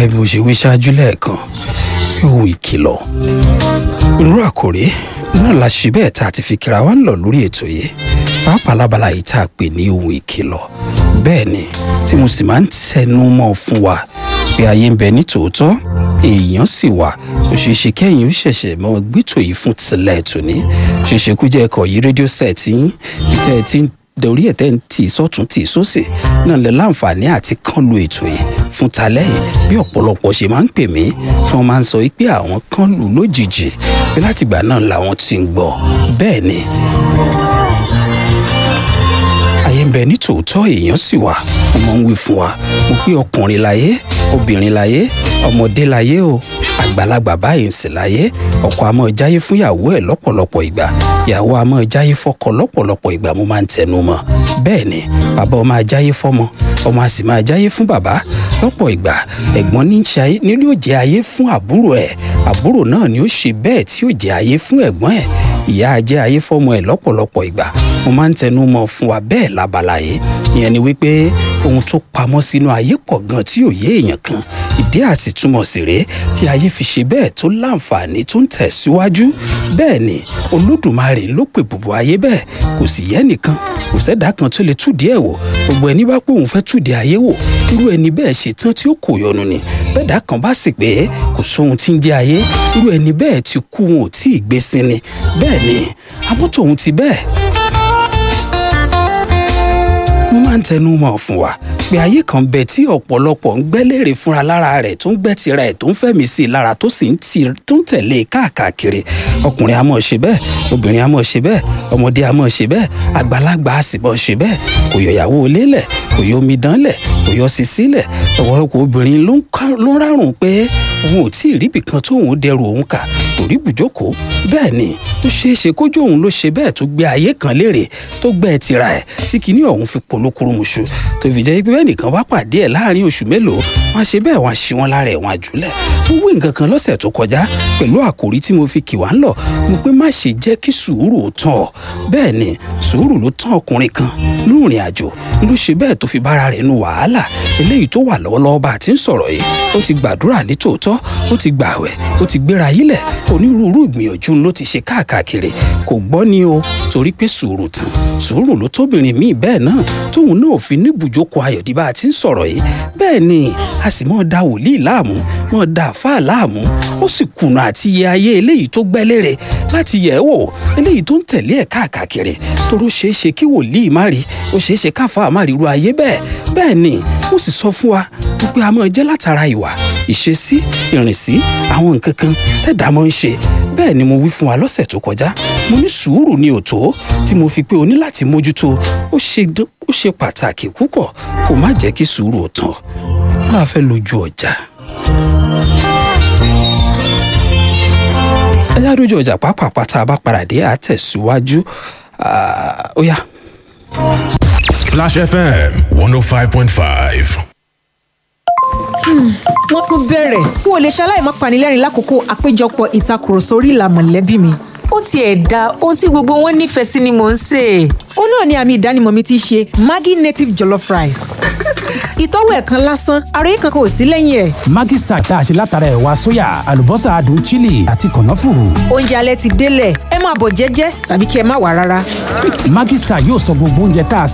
gẹ́gẹ́ bí mo ṣe wí ṣáájú lẹ́ẹ̀kan ohun ìkìlọ̀ irú àkòrí náà la ṣe bẹ́ẹ̀ tá a ti fi kíra wa ń lọ lórí ètò yìí pàápàá lábala yìí tá a pè ní ohun ìkìlọ̀ bẹ́ẹ̀ ni tí mo sì máa ń tẹnu mọ́ fún wa pé ayé ń bẹ ní tòótọ́ èèyàn sì wà ó ṣeé ṣe kẹ́yìn ó ṣẹ̀ṣẹ̀ mọ́ gbẹ́tò yìí fún tilẹ̀ tòní ṣeé ṣe kú jẹ́ ẹ̀kọ́ yìí rédíò sẹ́ẹ̀tì yín ìtẹ́ ẹ ti ń dorí ẹ̀ tẹ́ ń tì sọ́tún tì sósì náà lẹ láǹfààní àti kán lu ètò yìí fún talẹ́ yìí bí ọ̀pọ̀lọpọ̀ ṣe máa ń pè mí tí wọ́n máa ń sọ pé àwọn kan lù lójijì pé látìgbà náà làwọn ti ń gbọ́ bẹ́ẹ̀ ni ayé ń bẹ ní tòótọ́ èèyàn sì wà wọ́n máa ń wí fún wa mo pé ọkùnrin láyé obìnrin láyé ọmọdé láyé o àgbàlagbà báyìí ń sì láyé ọkọ a máa jáyé fún ìyàwó ẹ̀ lọ́pọ̀lọpọ̀ ìgbà ìyàwó a máa jáyé fọ́kọ lọ́pọ̀lọpọ̀ ìgbà mo máa ń tẹnu mọ́ bẹ́ẹ̀ ni bàbá ọmọ ajáyé fọ́mọ ọmọ a sì máa jáyé fún bàbá lọ́pọ̀ ìgbà ẹ̀gbọ́n ní ṣe ayé ní yóò jẹ́ ayé fún àbúrò ẹ̀ àbúrò náà ni ó ṣe bẹ́ẹ̀ tí yóò jẹ́ ayé fún ẹ̀gbọ́n ẹ̀ ìyá a jẹ́ ayé fọ́mọ ẹ̀ lọ́pọ̀lọpọ̀ ìgbà mo máa ń tẹnu mọ́ fún wa bẹ́ẹ̀ lábala yìí ìyẹn ni wípé ohun tó pamọ́ sínú ayé pọ̀ gan tí ò yé èèyàn kan ìdí àti túmọ̀ sí rèé tí ayé fi ṣe bẹ́ẹ̀ tó láǹfààní tó ń tẹ̀síwájú bẹ́ẹ̀ ni olódùmarè ló pè bùbù ayé bẹ́ẹ̀ kò sì yẹ nìkan kò sẹ́dá kan tó lè túdìí ẹ̀ wò gbogbo ẹni bá pé òun fẹ́ túdìí ayé wò irú ẹni bẹ́ẹ̀ ṣe tán tí ó kò yọnu ni bẹ́ẹ̀dá kan bá sì pé kò sóhun tí ń jẹ́ ayé irú ẹni bẹ́ẹ̀ ti kú wọn ò tí ì gbé sí ni bẹ́ẹ̀ ni abọ́tò òun ti bẹ́ẹ̀ mo máa ń tẹnu mọ́ fún wa pé ayé kan bẹ tí ọ̀pọ̀lọpọ̀ ń gbẹ́lérè fúnra lára rẹ̀ tó ń gbẹ́ tira ẹ̀ tó ń fẹ́mi sí i lára tó sì ń tẹ̀lé káàkiri ọkùnrin a máa ṣe bẹ́ẹ̀ obìnrin a máa ṣe bẹ́ẹ̀ ọmọdé a máa ṣe bẹ́ẹ̀ àgbàlagbà a sì máa ṣe bẹ́ẹ̀ kò yọ ìyàwó lélẹ̀ kò yọ omidan lẹ̀ kò yọ sisi lẹ̀ ọ̀pọ̀lọpọ̀ obìnrin ló ń rárùn pé òun ò tí ì ríbi kan tóun dẹrù òun kà kò rí bùjókòó bẹ́ẹ̀ ni ó ṣeé ṣe kójú òun ló ṣe bẹ́ẹ̀ tó gbé ayé kan lérè tó gbẹ́ ẹ tira ẹ̀ tí kinní ọ̀hún fi polókúrúmuṣu tó fi jẹ́ pé bẹ́ẹ̀ nìkan bá pàdé ẹ̀ láàrin oṣù mélòó wọ́n á ṣe bẹ́ẹ̀ wọ́n á ṣí wọn lára ẹ̀ wọ́n á jùlẹ̀ mo wí nǹkan kan lọ́sẹ̀ tó kọjá pẹ̀lú àkòrí tí mo fi kì wá ń lọ mo pé má ṣe jẹ́ kí sùúrù ó tán ọ bẹ́ẹ̀ ni sùúrù ló tán ọkùnrin kan lóòrìn àjò ló ṣe bẹ́ẹ̀ tó fi bára rẹ̀ nu wàhálà eléyìí tó wà lọ́wọ́lọ́wọ́ bá a ti ń sọ̀rọ̀ yìí ó ti gbàdúrà ní tòótọ́ ó ti gbààwẹ̀ ó ti gbéra yílẹ̀ onírúurú ìgbìyànjú ló ti ṣe káàkiri kò gbọ́ ni o torí pé sùúrù tán sùúrù ló tóbìnrin míì bẹ́ẹ̀ náà tóun náà fi ní ibùjókòó ayọ̀dí bá a ti ń sọ̀rọ̀ yìí bẹ́ẹ̀ ni a sì mọ́ da wòlíì láàmú mọ́ da àfáà láàmú ó sì kùnà àti iye ayé eléyìí tó gbẹ́lére láti yẹ̀ ẹ́ wò eléyìí tó ń tẹ̀lé ẹ̀ káàkiri toró ṣeé ṣe kí wòlíì má rí ó ṣeé ṣe káfáà má rí irú ayé bẹ́ẹ̀ bẹ́ẹ̀ ni ó sì sọ fún wa wípé a máa jẹ́ látara ìwà ìṣesí ìrìnsí àwọn nǹkan kan tẹ̀dá máa ń ṣe bẹ́ẹ̀ ni mo wí fún wa lọ́sẹ̀ tó kọjá mo ní sùúrù ní òtó tí mo fi pé o ní láti mójútó ó ṣe pàtàkì púpọ̀ kó má jẹ́ kí sùúrù ò tán máa fẹ́ lójú ọjà. ẹyá lójú ọjà pàápàá tá a bá padà dé àtẹ̀síwájú ó yá. Splash FM one oh five point five wọ́n tún bẹ̀rẹ̀ n ò lè ṣaláì má panilẹ́rìn lákòókò àpéjọpọ̀ ìtakùrọ̀sọ orí ìlà mọ̀lẹ́bí mi. ó tiẹ̀ da ohun tí gbogbo wọn nífẹ̀ẹ́ sí ni mò ń sè. ó náà ni àmì ìdánimọ̀ mi ti ṣe Maggi native jollof rice. ìtọ́wò ẹ̀ kan lásán ara yìí kankan ò sí lẹ́yìn ẹ̀. Maggi star tá a ṣe látara ẹ̀wà sóyà àlùbọ́sà adùn chili àti kànáfùrù. oúnjẹ alẹ́ ti délẹ̀ ẹ máa bọ̀ jẹ́jẹ́ tàbí kí ẹ má wà rárá. Maggi star yóò sọ gbogbo oúnjẹ tá a